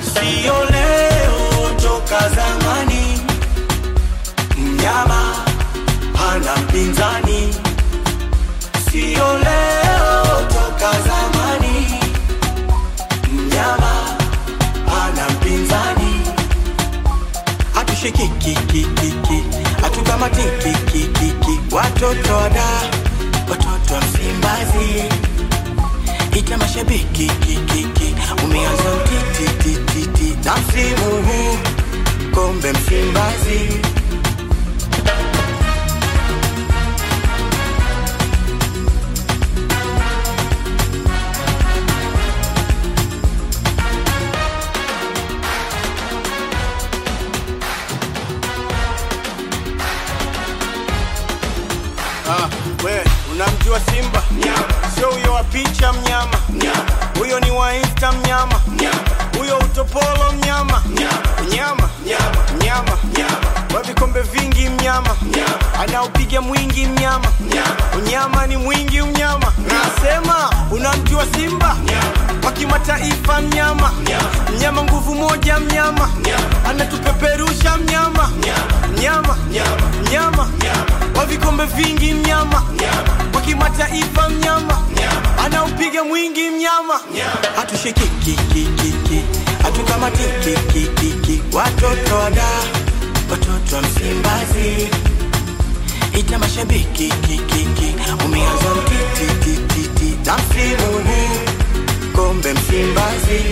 sio leo, toka zamani. Mnyama hana mpinzani, sio leo, toka zamani. Mnyama hana mpinzani, hatushikikikikiki, hatukamatikikikiki, watoto wada, watoto wa Msimbazi ita mashabiki kikiki, umeanza utitititi na msimu huu kombe Msimbazi. Ah, we unamjua Simba? Sio huyo wa picha mnyama, huyo ni wa Insta mnyama, huyo utopolo mnyama, mnyama mnyama wa vikombe vingi mnyama, anaupiga mwingi mnyama, unyama ni mwingi mnyama. Nasema unamjua Simba wa kimataifa mnyama, mnyama nguvu moja mnyama, anatupeperusha mnyama, mnyama mnyama wa vikombe vingi mnyama, wa kimataifa mnyama, anaupiga mwingi mnyama. hatushikikikikiki hatukamatikikikiki watoto wada watoto wa Msimbazi ita mashabiki kikiki umeanza mtitititi na msimu huu kombe Msimbazi